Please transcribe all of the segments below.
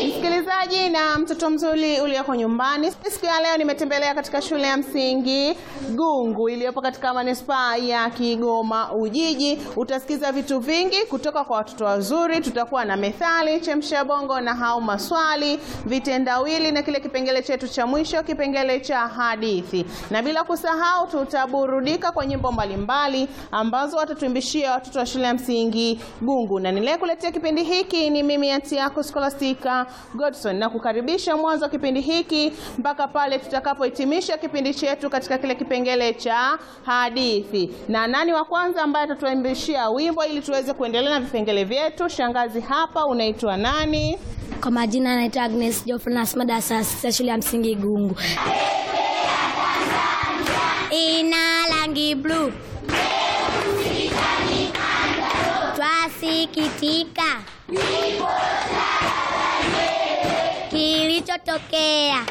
Msikilizaji na mtoto mzuri ulioko nyumbani, siku ya leo nimetembelea katika shule ya msingi Gungu iliyopo katika manispaa ya Kigoma Ujiji. Utasikiza vitu vingi kutoka kwa watoto wazuri. Tutakuwa na methali, chemsha bongo na hau maswali, vitendawili na kile kipengele chetu cha mwisho, kipengele cha hadithi, na bila kusahau tutaburudika kwa nyimbo mbalimbali ambazo watatuimbishia watoto wa shule ya msingi Gungu, na niliyekuletea kipindi hiki ni mimi anti yako Scholastica Godson, na kukaribisha mwanzo wa kipindi hiki mpaka pale tutakapohitimisha kipindi chetu katika kile kipengele cha hadithi. Na nani wa kwanza ambaye atatuimbishia wimbo ili tuweze kuendelea na vipengele vyetu? Shangazi hapa, unaitwa nani? Kwa majina anaitwa Agnes Joffrey nasoma darasa la sita shule ya msingi Gungu. Ina rangi bluu, twasikitika kilichotokea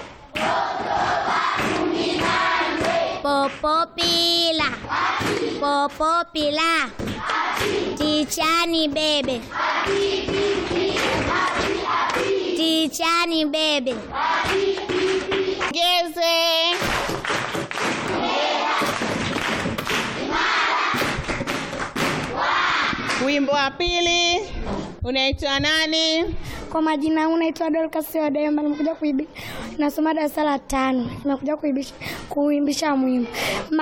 popopila popopila tichani bebe tichani bebe Geze. Wimbo wa pili unaitwa nani? Kwa majina yangu naitwa Dorcas Wademba, nimekuja kuibi nasoma darasa la tano, nimekuja kuibisha kuimbisha mwimbo